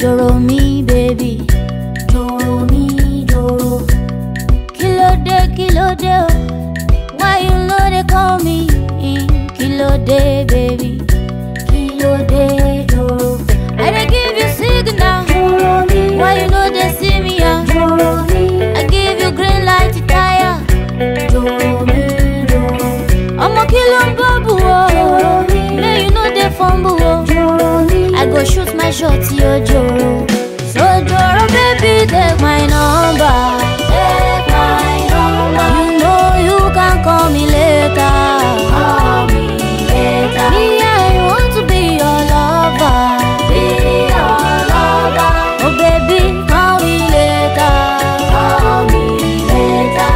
Joro mi, baby. Joro mi, joro. Kílódé, kílódé, oh. Why you know they call me? Kílódé, baby. Kílódé, joro. I dey give you signal. Joro mi, Why you know they see me? ah? joro mi, I give you green light to tire. joro mi, joro. Ọmọ kí ló ń bọ́ bù o? Joro mi, May you no dey fumble o. joro mi, I go shoot my shot yo joro. So joro baby take my number. take my number. You know you can call me later. Call me later. Me I want to be your lover. Be your lover. Oh baby call me later. Call me later.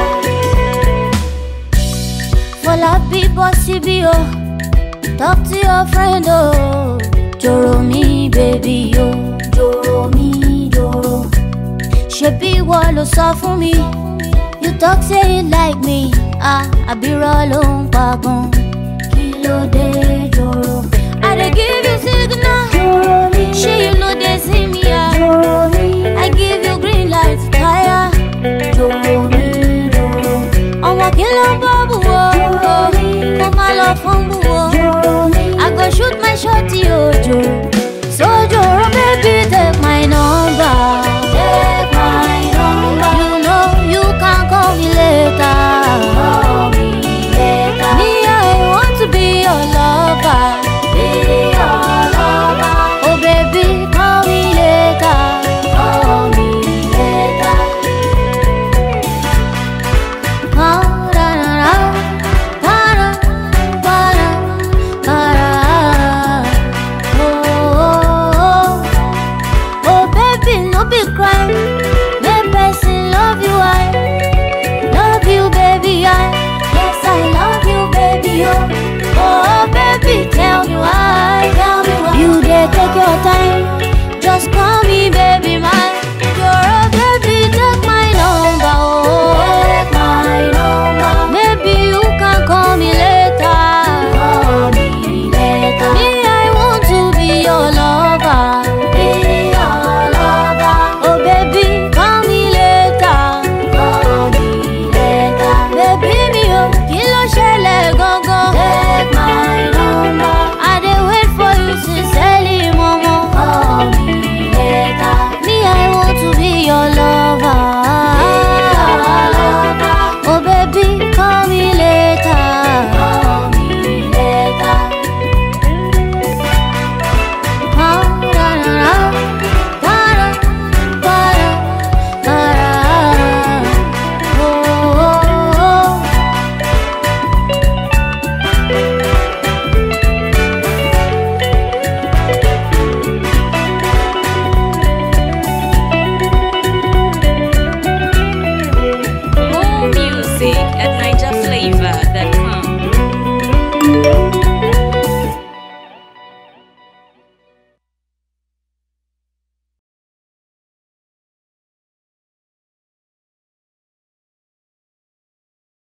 Fọlá bí bọ́ síbí o. Talk to your friend o. Joro mi baby o. Joro mi, joro. ṣebí ìwọ ló sọ fún mi you talk say you like me ah àbírọ̀ ló ń pagun Kí ló dé, joro? i dey give you signal Joro mi, ṣé you no dey see me ah joro mi, i give you green light tire joro mi, joro. ọmọ kí ló ń bọ́ bù o kó má lọ fún bù o Joro mi, i go shoot my shot yóò jò